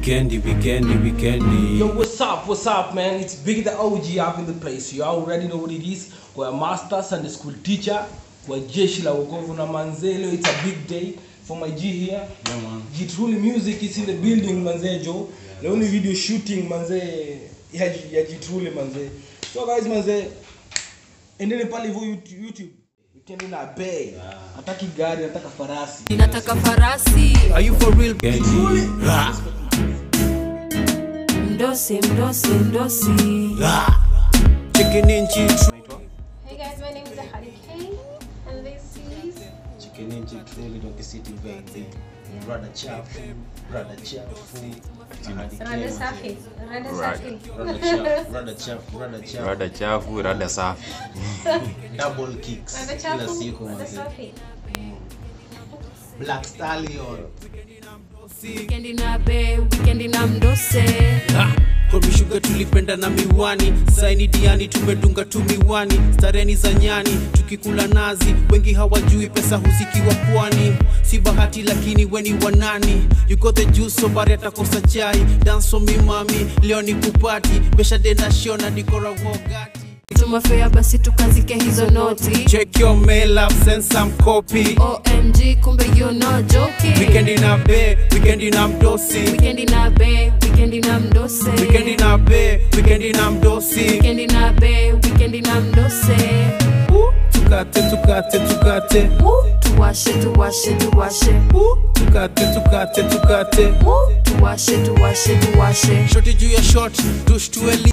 Weekendi, weekendi, weekendi. Yo, what's up? What's up, man? It's Big the OG up in the place. You already know what it is. We're a master Sunday school teacher. We're jeshi la wokovu na manzelo. It's a big day for my G here. Yeah, man. G Truly Music is in the building, manze Joe. The only video shooting, manze, ya, G- ya G Truly, manze. So guys, manze, endele pale hivyo YouTube. YouTube. Weekend na bay. Nataki gari, nataka farasi. nataka farasi Are you for real? Weekendi. mdosi mdosi mdosi Chicken in cheese. Hey guys, my name is Ahadi Kane, and this is Chicken inchi truly Dr. City baby. Brother chafu, brother chafu. Rada Safi. Rada Safi. Brother chafu, brother chafu, brother chafu. rada chafu rada safi Double kicks. Rada Kila Chafu. siku Rada manze. Safi. Black Stallion. wikendi na be wikendi na mdose Komishuga tulipenda na miwani saini diani tumedunga tu miwani stareni za nyani tukikula nazi wengi hawajui pesa huzikiwa pwani si bahati lakini weni wanani you got the juice so bari atakosa chai danso mimami leo ni kupati besha denda shona nikora wogati tumafea basi tukazike hizo noti check your mail up send some copy omg kumbe you no joking weekend na be weekend na mdosi wikendi na be wikendi na mdose weekend na be weekend na mdosi wikendi na be wikendi na mdose Uh, tukate tukate tukate Uh, tuwashe tuwashe tuwashe Uh, tukate tukate tukate Uh, tuwashe tuwashe tuwashe shoti juu ya shot tushtueli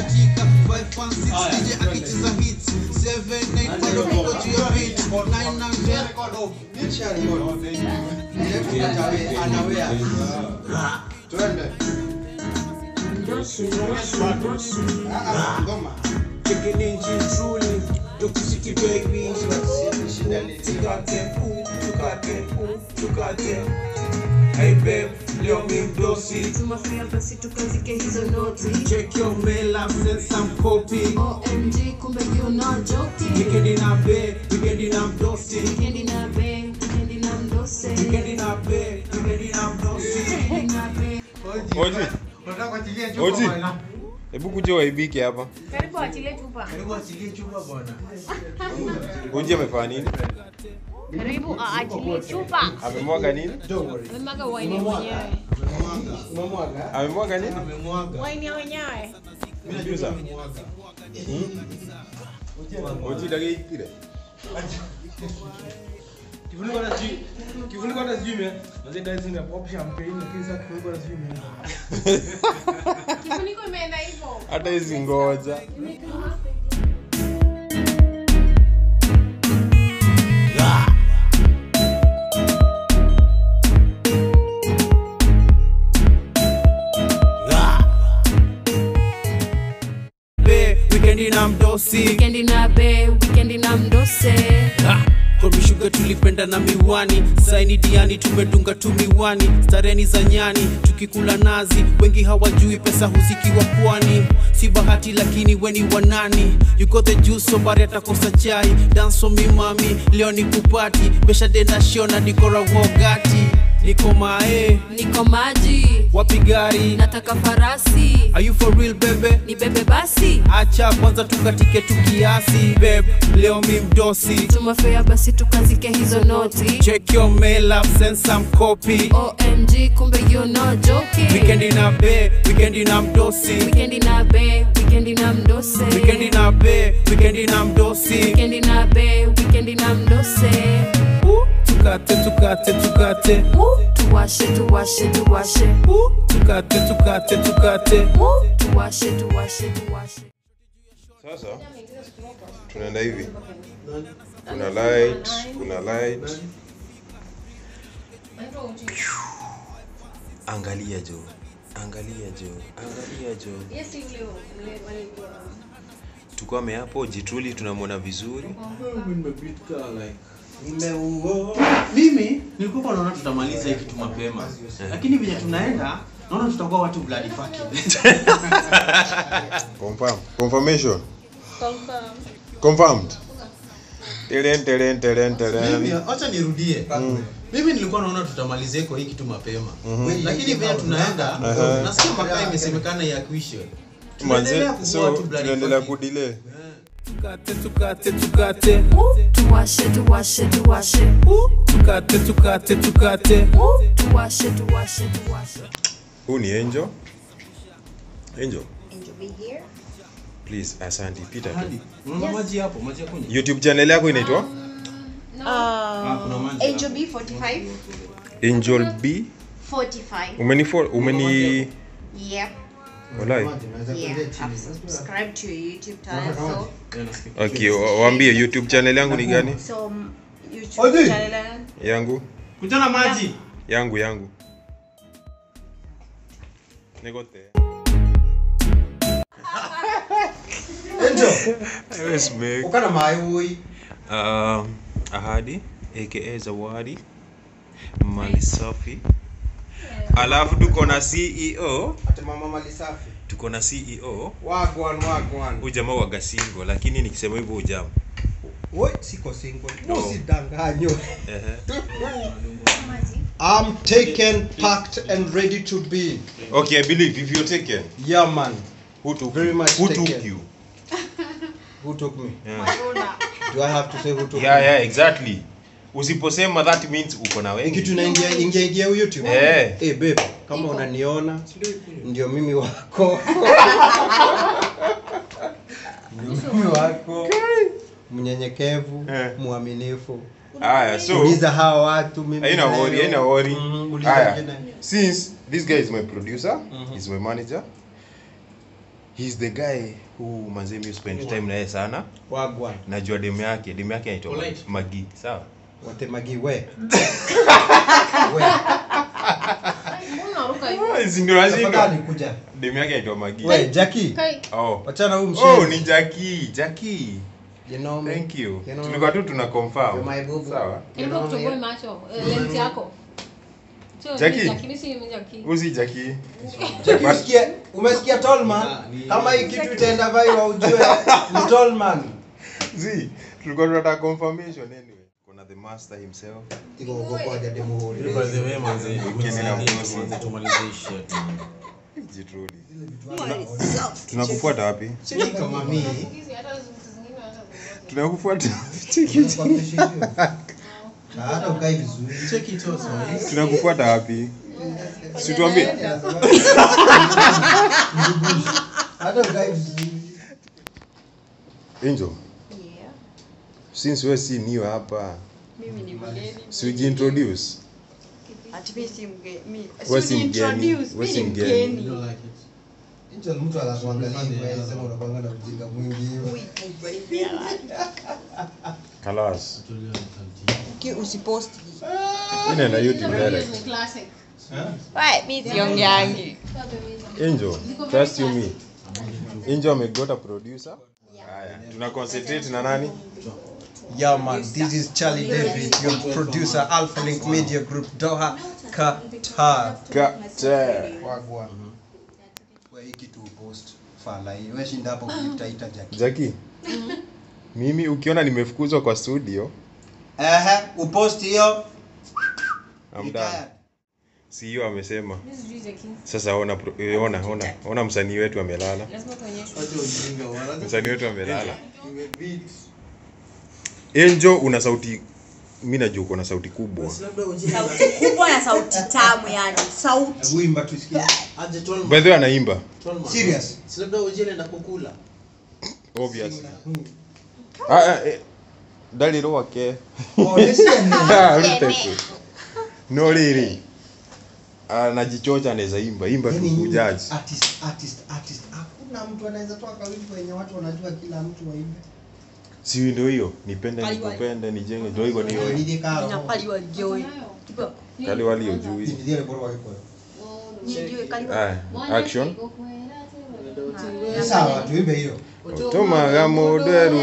Chicken in cheese truly, Dr. City baby. Tukate, uh, tukate, uh, tukate. Hey babe, leo mi mdosi. tumafea basi tukazike hizo noti Check your mail up, send some copy. omg kumbe you no joking Weekend na be, weekend na mdosi. wikendi na be wikendi na mdose Weekend na be, weekend na mdosi. wikendi na be Oji. Oji. Hebu kuja waibike hapa. Karibu achilie chupa. Oji amefanya nini? Karibu aachilie chupa. Amemwaga nini? Amemwaga waini mwenyewe. Amemwaga nini? Waini ya wenyewe. Juza. Oji dagaitire. Kifuniko na sijui. Kifuniko na sijui me. Manze guys ina pop champagne lakini sasa kifuniko na sijui me. Kifuniko imeenda hivyo. Hata hizi ngoja. Be, weekend na mdosi. wikendi na be wikendi na mdose komishuga tulipenda na miwani saini diani tumedunga tu miwani stareni za nyani tukikula nazi wengi hawajui pesa huzikiwa pwani si bahati lakini weni wanani you got the juice so bari atakosa chai danso mimami leo ni kupati besha denda shona nikora wogati niko mae niko maji wapi gari nataka farasi are you for real bebe ni bebe basi acha kwanza tukatike tu kiasi beb leo mi mdosi tumafea basi tukazike hizo noti check your mail up send some copy omg kumbe you no joking Weekend na be, weekend na mdosi. wikendi na be wikendi na mdose Weekend na be, weekend na mdosi. wikendi na be wikendi na mdose Uh, Tukate, tukate, tukate. Uh, tuwashe tuwashe tuwashe Uh, Tukate, tukate, tukate. Uh, tuwashe tuwashe tuwashe Sasa tunaenda hivi. Kuna light, kuna light. Angalia jo. Angalia jo. Angalia jo. Yes, yule yule walikuwa. Tukwame hapo jituli tunamwona vizuri. mimi nilikuwa naona tutamaliza hii kitu mapema lakini venye tunaenda naona tutakuwa watu bloody fucking Confirm. Confirmation. Confirm. Confirmed. Telen telen telen Mimi, telen. acha nirudie mimi nilikuwa naona tutamalizia kwa hii kitu mapema lakini vile tunaenda nasikia mpaka imesemekana yakwishe Tunaendelea manze kukua so tu bloody tunaendelea fucking. kudile tukate tukate tukate tuwashe tuwashe tuwashe tukate tukate tukate tuwashe tuwashe tuwashe huu ni angel angel Angel be here. please asante pita tu Hadi, unaona maji hapo maji ya kunywa youtube channel yako inaitwa No. Ah, kuna maji Angel B 45. angel b 45. umeni fo- umeni Yep. walai Yeah. I've subscribed to your YouTube channel. So, Yeah, nasikia. okay wa- waambie youtube channel yangu ni gani so um, YouTube Odi. channel. yangu kutana maji yangu yangu nigote Angel, yes, Meg. ukana mayui. Um, ahadi aka zawadi mali safi alafu tuko na ceo Ate mama mali safi. tuko na ceo Wagwan wagwan. huyu jamaa waga single lakini nikisema hivyo ujama Woi, siko single. No. Usidanganywe. Ehe. I'm taken, packed and ready to be. okay i believe if you're taken Yeah man. who took Very you? much who took taken. you Who took me? yeah. Do I have to say who took yeah me? yeah exactly usiposema that means uko na Hii kitu wengi inaingia ingia ingia YouTube. Eh. Eh babe, kama unaniona ndio mimi wako. Ndio mimi wako. Mnyenyekevu, Eh. mwaminifu. haya so Uliza hawa watu mimi. haina nayo. worry haina worry Mhm, uliza haya wengine. since this guy is my producer he's my manager he's the guy who manze mi spend time na yeye sana Wagwan. najua demu yake demu yake anaitwa Polite. magi sawa Watemagi we. we. Si ndio lazima Tafadhali kuja. demu yake anaitwa magi We, Jackie. Kai. oh Wachana huyu oh mshenzi. ni jackie jackie You know me. thank you You know tulikuwa tu tuna You're confirm my boo-boo. sawa You know kutoboe me. macho eh, lens yako Sio Jackie? mimi Jackie, mimi si mimi Jackie. usi jackie Jackie usikie, umesikia Tallman? Ah, ni- Kama hii kitu itaenda viral ujue ni Tallman. zi tulikuwa tunataka confirmation anyway kuna the master himself Iko huko kwa jadi muhuri. By the way, manze, Ukiendelea manze, kuhusu. manze, tumalize hii shit, man. jitrudi tunakufuata wapi Cheki kama mimi. Hizi hata vitu zingine hata tunakufuata Hata ukai vizuri. Check it out, man. tunakufuata wapi situambie Hata ukai vizuri. angel Yeah. since we si niwe hapa mimi ni mgeni si ujiintroduce ati mi si mgeni mi We si si mgeni, introduce we mi si ni mgeni. You mgeni don't like it? Angel mtu anakuangalia hivi wewe sema unakuanga na ujinga mwingi hivi. Ui, baby, alright. kalas Tulia, nitamtia. Ki usipost inaenda youtube Hizi direct ni classic. Right, mi siongeangi angel trust you me angel amegota producer haya tuna concentrate na nani Yeah man, this is Charlie David, your producer Alpha Link Media Group Doha Qatar. Kate. Wagwan. Wewe hii kitu post fala hii. Wewe shinda hapo kuitaita Jackie. Jackie mimi ukiona nimefukuzwa kwa studio Ehe, upost hiyo. I'm done. Retired. CEO amesema Mimi sijui Jackie. sasa ona pro- eh, ona ona ona msanii wetu amelala Lazima tuonyeshwe. Acha ujinga, wana- msanii wetu amelala Imebeat. Angel una sauti mimi najua uko na sauti kubwa Basi labda ujinga. sauti kubwa na sauti tamu yani sauti Hebu imba tusikie. Aje Tolman. by the way anaimba Tolman. Serious? Si labda ujinga anaenda kukula. obviously ah ah, eh, daliro wake Oh, listen. Ah, Ruteku. no really anajichocha anaweza imba imba tu Yaani, kujaji artist artist artist. Hakuna mtu anaweza toa kawimbo wenye watu wanajua kila mtu waimbe. si ndio hiyo nipende Kaliwa. nikupende nijenge ndio hivyo ndio Ndio karo. inapaliwa joi kali wali ujui Ndio bora wako. nijue kaliwa ah action Sawa, tuimbe hiyo. utumaga mundu eru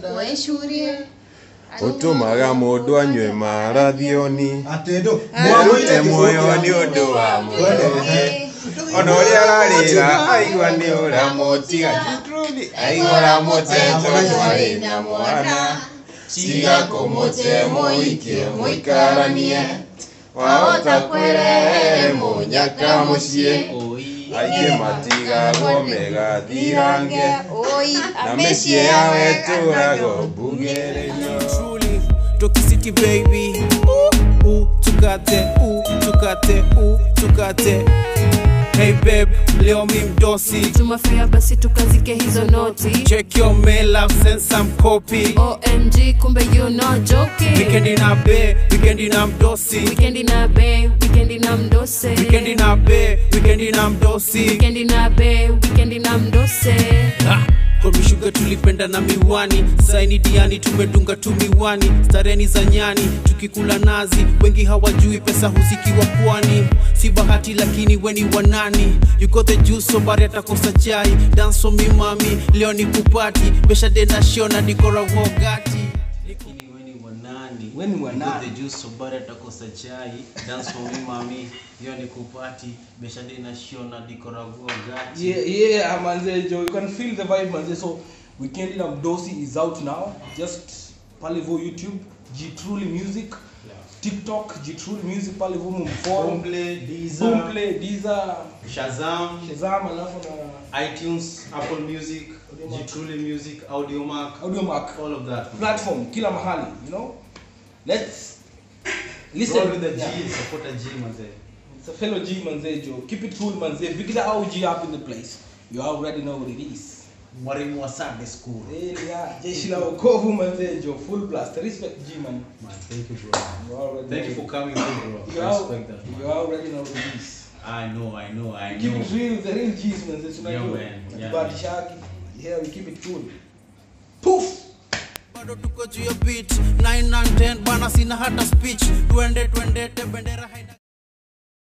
utumaga mundu anyue marathioni Atedo. erute muoyo nĩ ũndũ wa mũndũ ona ũrĩa ararĩra aigua nĩ ũramũtiga Truly, aigua ũramũte tondũ arĩ na mwana tiga kũmũte mũikie mũikaranie wahota kwĩrehe mũnyaka mũciĩ Oi. aingĩ matigagwo megathirange Oi, na mĩciĩ yao ĩtũragwo mbugĩrĩrio truly Toki City baby ooh, ooh, tukate ooh, tukate ooh, tukate Hey babe, leo mi mdosi tumafea basi tukazike hizo noti Check your mail, I've sent some copy omg kumbe you no joking Weekendi na be, weekendi na mdosi wikendi na be wikendi na mdose Weekendi na be, weekendi na mdosi wikendi na be wikendi na mdose Ah, kwa mishuga tulipenda na miwani saini diani tumedunga tu miwani stareni za nyani tukikula nazi wengi hawajui pesa huzikiwa pwani si bahati lakini weni wanani you got the juice sobari atakosa chai dance for me mami leo ni kupati beshade na shona dikora wogati Lakini weni wanani? Weni wanani? You got the juice, so bado atakosa chai. Dance for me mami. Hiyo ni kupati. Beshade na shiona dikoravua gati. Yeah, yeah, manze, Joe. You can feel the vibe, manze. So, Weekend in Amdosi is out now. Just Palivo YouTube, G Truly Music, TikTok, G Truly Music, Palivo Mumforo, Boomplay, Deezer, Boomplay, Deezer, Shazam, Shazam, alafu na iTunes, Apple Music, G-Truly Music, Audiomack, Audiomack. all of that. platform, kila mahali, you know. Let's listen. Roll with the G, Yeah. support a G manze. It's a fellow G, manze, Joe. Keep it cool, manze. Pick the OG up in the place. You already know what it is. Mwalimu wa Sunday school. Eh, yeah, jeshi la wokovu manze jo full blast respect g man Man, thank you bro. you already Thank you know. for coming through bro. you, I al- respect that man. you already know the G's. I know, I know, I keep know. it real the real G's manze Yeah, tunajua man. Yeah, but man. shaki yeah we keep it cool poof bado tuko juu ya beat 9 and 10 bana sina hata speech twende twende te bendera haina